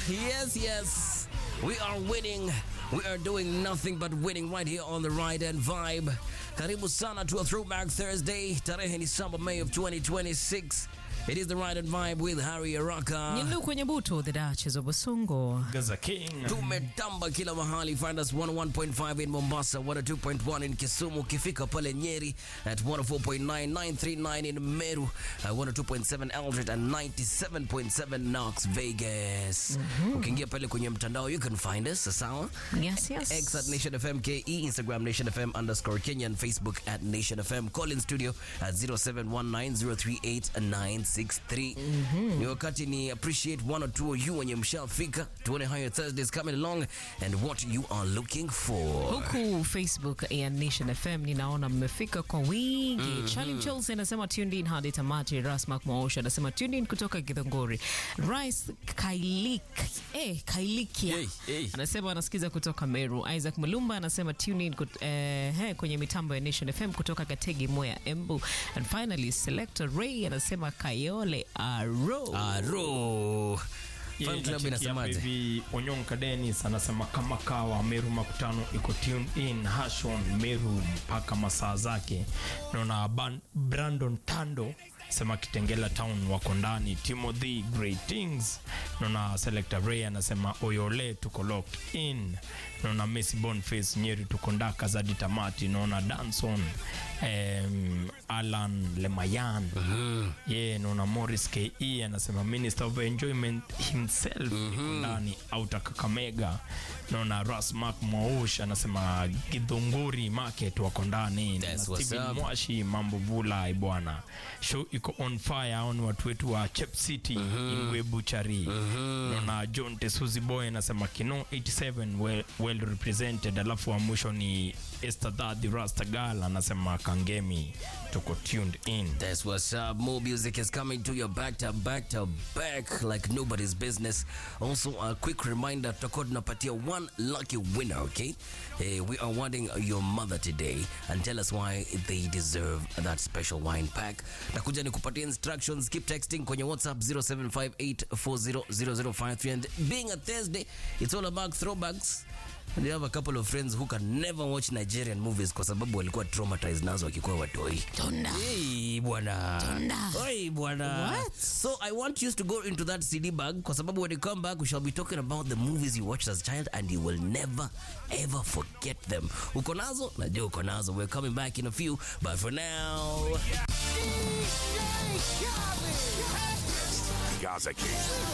Yes, yes. We are winning. We are doing nothing but winning right here on the Ride and Vibe. Karibu sana to a Throwback Thursday. Tarehe ni saba May of 2026. It is the Ride and Vibe with Harry Araka. Nyilu kwenye buto the Duchess of Basungo. Gaza King. Tumetamba kila mahali. Find us 101.5 in Mombasa, 102.1 in Kisumu, ukifika pale Nyeri at 104.9939 in Meru, uh, 102.7 Eldred and 97.7 Knox Vegas. Ukiingia pale kwenye mtandao you can find us, sawa? Yes, yes. X at Nation FM KE, Instagram Nation FM underscore Kenya, and Facebook at Nation FM. Call in studio at 0719038963. Ni wakati ni appreciate one or two of you wenye mshafika, tuone how your Thursdays coming along and what you are looking for. Huku Facebook ya Nation FM ninaona mmefika kwa wingi. Charlie Chelsea anasema tuned in hadi tamati. Rasmak Maosha anasema tuned in kutoka Githongori. Rice Kailik, eh, Kailikia Hey, hey. anasema anasikiza kutoka Meru. Isaac Mulumba anasema tune in kut, eh, he, kwenye mitambo ya Nation FM kutoka Gategi, Moya, Embu. And finally Selector Ray anasema Kayole Aro. Aro. Fan Yeah, club nachekia inasemaje? baby Onyonka Dennis anasema kama kawa Meru makutano iko tune in Hashon Meru mpaka masaa zake. Naona Ban- Brandon Tando sema Kitengela Town wako ndani. Timothy Great Things. Naona Selector Ray anasema Oyole tuko locked in. Naona Messi Boniface Nyeri tuko ndaka zadi tamati. Naona Danson um, Alan Lemayan yeah, naona Morris KE anasema Minister of Enjoyment himself iko ndani auta Kakamega. Naona Rasmak Mwaush anasema Githunguri Market wako ndani. That's Na what's Steven up. Mwashi mambo vula bwana, show iko on fire. Hao ni watu wetu wa Chep City Ingwe Buchari. Naona John Tesuzi Boy anasema Kino 87 well, well represented. Alafu wa mwisho ni Esther Daddy Rasta Girl anasema Kangemi tuko tuned in. That's what's up. More music is coming to you back to back to back like nobody's business. Also, a quick reminder, tutakuwa tunapatia one lucky winner, okay? Eh, we are wanting your mother today and tell us why they deserve that special wine pack. Takuja ni kupatia instructions. Keep texting kwenye WhatsApp 0758400053 and being a Thursday, it's all about throwbacks. And you have a couple of friends who can never watch Nigerian movies kwa sababu walikuwa traumatized nazo wakikuwa watoi. Tunda. Hey, bwana. Tunda. Oi, bwana. What? So I want you to go into that CD bag kwa sababu when you come back we shall be talking about the movies you watched as a child and you will never ever forget them. Uko nazo? Najua uko nazo. We're coming back in a few, but for now Gaza King.